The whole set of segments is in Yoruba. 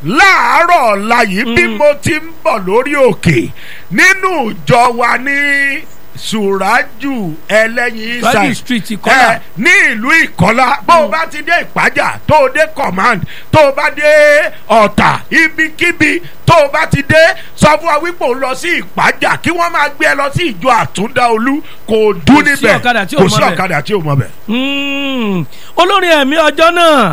láàárọ̀ ọ̀la yìí bí mo ti ń bọ̀ lórí òkè nínú ìjọ wa ní sùrájù ẹlẹ́yin Sùrájù ìsàì street Ìkọ́là. ẹ ní ìlú ìkọ́lá bó o bá ti dé ìpájà tó o dé command tó o bá dé ọ̀tà ibikíbi tó o bá ti dé sọ fún wa wípé o lọ sí ìpájà kí wọ́n máa gbé ẹ lọ sí ìjọ àtúndáolú kò dún Kò sí níbẹ̀ ọ̀kadà tí ò kò mọ sí bẹ̀. ọ̀kadà tí ò mọ bẹ̀. Mm. olórin ẹ̀mí ọjọ́ náà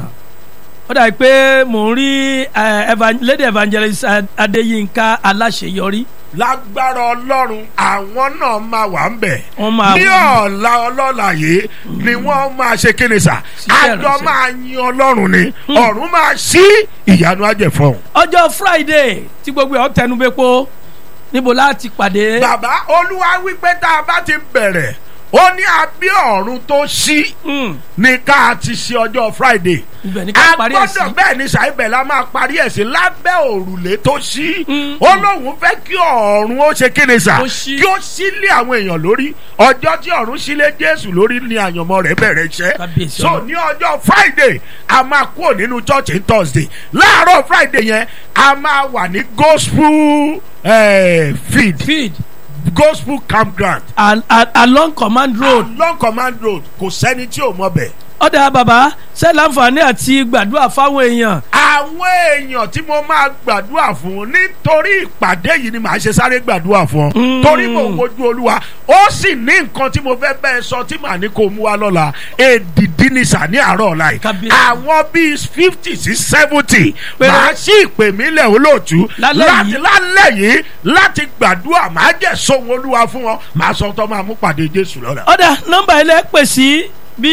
ó dàbí pé mò ń rí eh, evan- lady evangelist Ad- adéyínká aláṣeyọrí lágbára ọlọ́run àwọn náà máa wà ń bẹ̀. Wọ́n máa ní wà. ọ̀la ọlọ́la yìí ni wọ́n máa ṣe kíni sà. Ṣiṣẹ́ àjọ ìránṣẹ́. máa yin ọlọ́run ni ọ̀run máa ṣí ìyanu ajẹ̀fọ́n. ọjọ́ friday tí gbogbo ẹ̀ ọ́ tẹnubẹ́pọ̀ níbo láti pàdé bàbá olúwa wípé tá a bá ti bẹ̀rẹ̀ ó ní abí ọ̀run tó ṣí Mm. ní ká ti ṣe ọjọ́ friday. ibẹ̀ ní ká a parí ẹ̀ sí gbọ́dọ̀ bẹ́ẹ̀ ni ṣàìbẹ̀ la máa parí ẹ̀ sí lábẹ́ òrùlé tó ṣí Mm. ó lóun fẹ́ kí ọ̀run ó ṣe kíni sà Ó ṣí. kí ó sílé àwọn èèyàn lórí ọjọ́ tí ọ̀run sílé jésù lórí ni àyànmọ́ rẹ̀ bẹ̀rẹ̀ iṣẹ́ Kábíyèsí so Ọlọ́run. ní ọjọ́ friday a máa kúrò nínú church ní thursday láàárọ̀ friday yẹn a máa wà ní gospel eh, feed feed gospel campground al- al- along command road long command road kò sẹ́ni tí ò mọ̀ bẹ̀. ọ̀dà bàbá ṣe láǹfààní àti gbàdúrà fáwọn èèyàn àwọn èèyàn tí mo máa gbàdúrà fún nítorí ìpàdé yìí ni màá ṣe sáré gbàdúrà fún ọ Mm. torí mo wojú olúwa ó sì ní nǹkan tí mo fẹ́ bẹ́ẹ̀ sọ tí màá ní kó mú wa lọ́la èdìdí ni sà ní àárọ̀ ọ̀la yìí Kábíyèsí. àwọn bíi fifty sí seventy Péré. màá sí ìpè mí lẹ̀ olóòtú Lálẹ́ láti yìí. lálẹ́ yìí láti gbàdúrà màá jẹ́ sóhun olúwa fún wọn màá sọ tó máa mú pàdé jésù lọ́la. ọ̀dà nọ́mbà ilé pè sí bí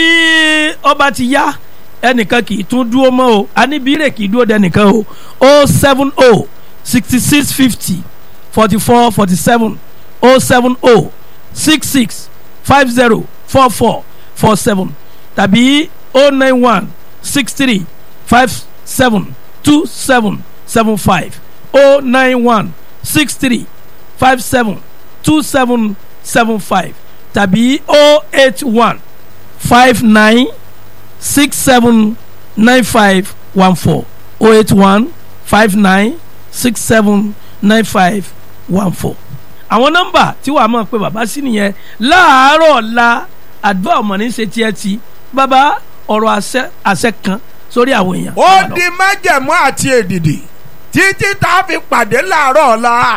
ọba ti yá ẹnìkan kì í tún dúró mọ́ o aníbírè kì í dúró dẹnìkan o o seven o sixty six fifty forty four forty seven o seven o six six five zero four four four seven tàbí o nine one six three five seven two seven seven five o nine one six three five seven two seven seven five tàbí o eight one five nine six seven nine five one four o eight one five nine six seven nine five one four. àwọn nọ́mbà tí wàá mọ̀ pé bàbá sí nìyẹn láàárọ̀ ọ̀la àdúrà ọmọ ní ṣe tiẹ̀ ti bàbá ọ̀rọ̀ àṣẹ àṣẹ kan sórí àwọn èèyàn. ó di májẹ̀mú àti èdìdì títí tá a fi pàdé láàárọ̀ ọ̀la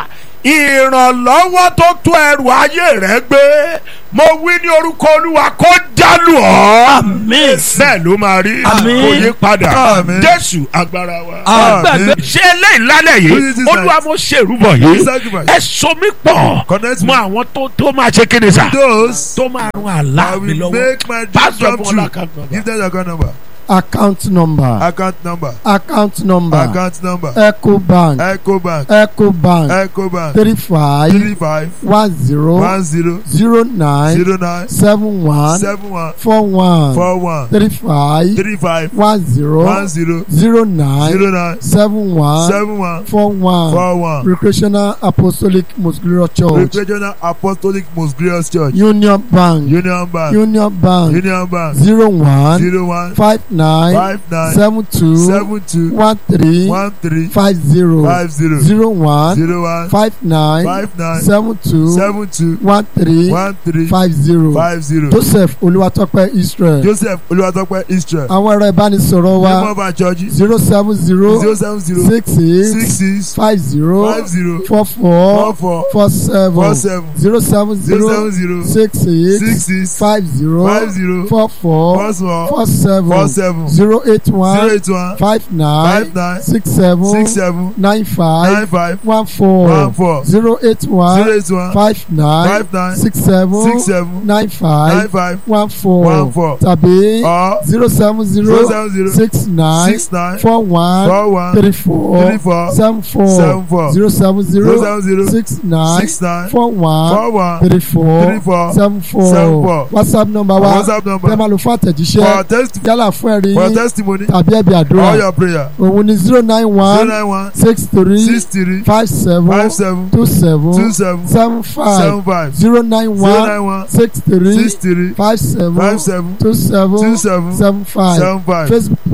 ìrànlọ́wọ́ tó tó ẹrù ayé rẹ gbé mo wí ní orúkọ olúwa kó jálù ọ́ Àmín. bẹ́ẹ̀ ló máa rí Àmín. kò yí padà Àmín. jésù agbára wa. Àmín. gbàgbé ṣé eléyìí lálẹ́ Who yìí is this olúwa night? mo ṣèrúbọ̀ yìí Sacrifice. ẹ so mí pọ̀ Connect mọ me. àwọn tó tó máa ṣe kéde sá Those tó máa rún I àlá mi will lọ́wọ́ make my dream pásítọ̀ come fún ọlá kan true. Give them your account number. account number Account number. account number Account number. ecobank Ecobank. ecobank Ecobank. three five Three five one zero one zero zero nine zero nine seven one seven one four one four one three five three five one zero one zero zero nine zero nine seven one seven one four one four one. recreational apostolic muscular church Regional Apostolic Most Glorious Church. union bank Union Bank. union bank Union Bank. zero one Zero one five nine five nine seven two seven two one three one three five zero five zero zero one zero one five nine five nine seven two seven two one three one three five zero five zero. joseph olúwatọ́pẹ́ israel Joseph Olúwatópẹ́ Israel. àwọn ẹ̀rọ ìbánisọ̀rọ̀ Name wa of our church zero seven zero zero seven zero six eight six six five zero five zero four four four four four seven four seven zero seven zero seven zero zero six eight six six five zero five zero four four four four four seven four seven zero eight zero one eight one five nine five nine six seven six seven nine five nine five one four one four zero eight zero one eight one five nine five nine six seven six seven nine nine five five one four one four tàbí or zero seven zero zero seven zero six nine six nine four one four one three four three four seven four seven four zero seven zero zero seven zero six nine six nine four one four one three four three four seven seven four four whatsapp number wa WhatsApp tẹ́ number máa lò fún for àtẹ̀jíṣẹ́ test yálà fún ẹ̀rí for yín testimony tàbí ẹ̀bí all àdúrà your prayer òun ni zero nine zero one nine one six three six three five seven five seven two two seven seven seven five seven five zero nine zero one nine one six three six three five seven five seven two seven two seven seven five seven five facebook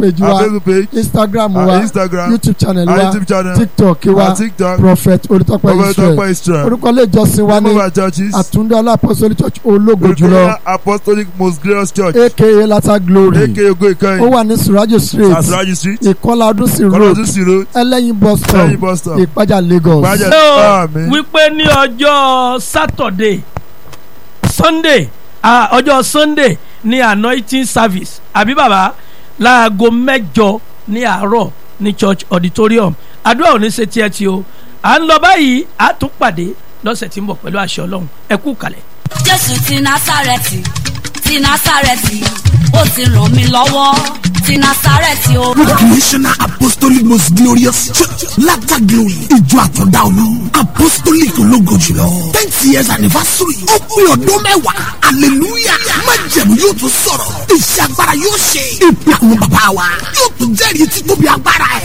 page our wa facebook page instagram our wa instagram youtube channel our wa youtube channel tiktok our wa tiktok prophet olùtọ́pẹ́ prophet israel tọpẹ israel orúkọ ilé ìjọsìn wa ní move our churches àtúndé ọlápọ̀sọ́lì church ológo jùlọ Victoria apostolic most glorious church aka lata glory aka ogo ó ìkẹyìn wà ní surajo street asraji street ìkọlà ọdúnsìn road kọlọdún sí road ẹlẹ́yin bus stop lẹ́yìn bus stop ìpájà lagos. Ìpájà- ṣé o Àmín. wípé ní ọjọ́ sátọ̀dé sunday ah, ọjọ́ sunday ní anointing service àbí bàbá láago mẹ́jọ ní àárọ̀ ní church auditorium àdúrà ò ní ṣe tiẹ̀ tí o à ń lọ báyìí a tún pàdé lọ́sẹ̀ tí ń bọ̀ pẹ̀lú àṣẹ ọlọ́run ẹ kú kalẹ̀. jésù ti násàrẹ́tì ti násàrẹ́tì ó ti ràn mí lọ́wọ́ ti násàrẹ́tì o. Recreational Apostolic Most Glorious Church Latter Glory Ìjọ Àtọ̀dá Olú Apostolic ológo jùlọ tenth years anniversary ó pé ọdún mẹ́wàá hallelujah májẹ̀mú yóò tún sọ̀rọ̀ iṣẹ́ agbára yóò ṣe ìpè àwọn bàbá wa yóò tún jẹ́rìí títóbi agbára ẹ̀